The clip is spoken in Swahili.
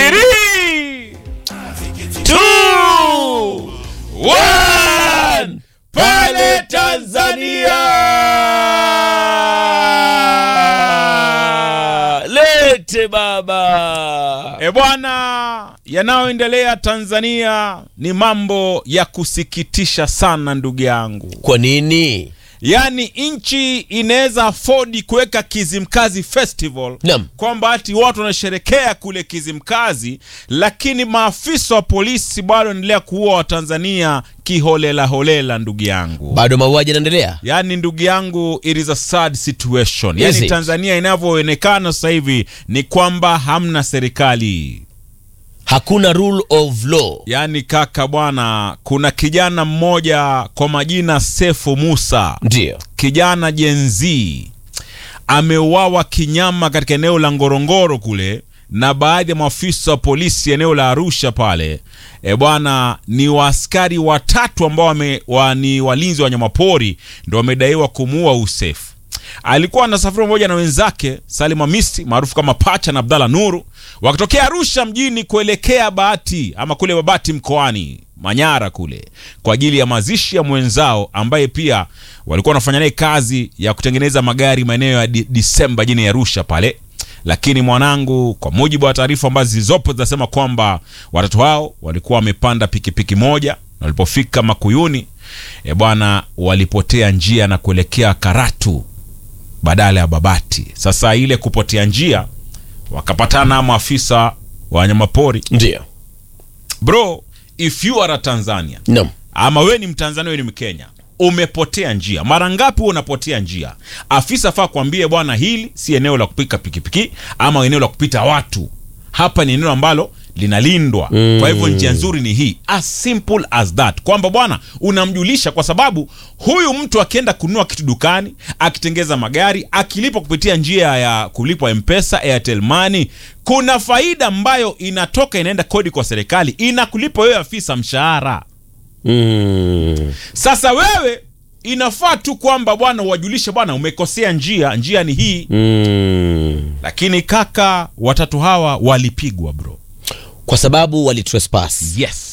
Three, two, one. Pale Tanzania, lete baba. E bwana, yanayoendelea Tanzania ni mambo ya kusikitisha sana ndugu yangu. Kwa nini? Yaani nchi inaweza afodi kuweka Kizimkazi Festival Naam. kwamba ati watu wanasherekea kule Kizimkazi, lakini maafisa wa polisi bado wanaendelea kuua Watanzania kiholela holela, ndugu yangu. Bado mauaji yanaendelea. Yaani ndugu yangu, it is a sad situation. Is Yaani it? Tanzania inavyoonekana sasa hivi ni kwamba hamna serikali. Hakuna rule of law. Yaani kaka bwana, kuna kijana mmoja kwa majina Sefu Musa, Ndio. kijana Gen Z ameuawa kinyama katika eneo la Ngorongoro kule na baadhi ya maafisa wa polisi eneo la Arusha pale. E bwana, ni waaskari watatu ambao wame, wa, ni walinzi wa wanyamapori ndo wamedaiwa kumuua Usefu. Alikuwa anasafiri pamoja na wenzake Salim Hamisi maarufu kama Pacha na Abdalla Nuru wakitokea Arusha mjini kuelekea Bahati ama kule Babati mkoani Manyara kule kwa ajili ya mazishi ya mwenzao ambaye pia walikuwa wanafanya naye kazi ya kutengeneza magari maeneo ya Di- Disemba jini ya Arusha pale. Lakini mwanangu, kwa mujibu wa taarifa ambazo zilizopo zinasema kwamba watatu hao walikuwa wamepanda pikipiki moja na walipofika Makuyuni e bwana, walipotea njia na kuelekea Karatu badala ya Babati. Sasa ile kupotea njia, wakapatana na maafisa wa wanyamapori. Ndio. Bro, if you are a Tanzania Naam. ama wewe ni Mtanzania, wewe ni Mkenya, umepotea njia. Mara ngapi wewe unapotea njia? Afisa faa kuambie bwana, hili si eneo la kupika pikipiki ama eneo la kupita watu. Hapa ni eneo ambalo linalindwa. Kwa hivyo njia nzuri ni hii, as simple as that, kwamba bwana unamjulisha, kwa sababu huyu mtu akienda kununua kitu dukani, akitengeza magari, akilipa kupitia njia ya kulipwa Mpesa, Airtel Money, kuna faida ambayo inatoka inaenda kodi kwa serikali, inakulipa wewe afisa mshahara. Mm. Sasa wewe inafaa tu kwamba bwana uwajulishe bwana, umekosea njia, njia ni hii. Mm. Lakini kaka, watatu hawa walipigwa bro. Kwa sababu wali trespass. Yes.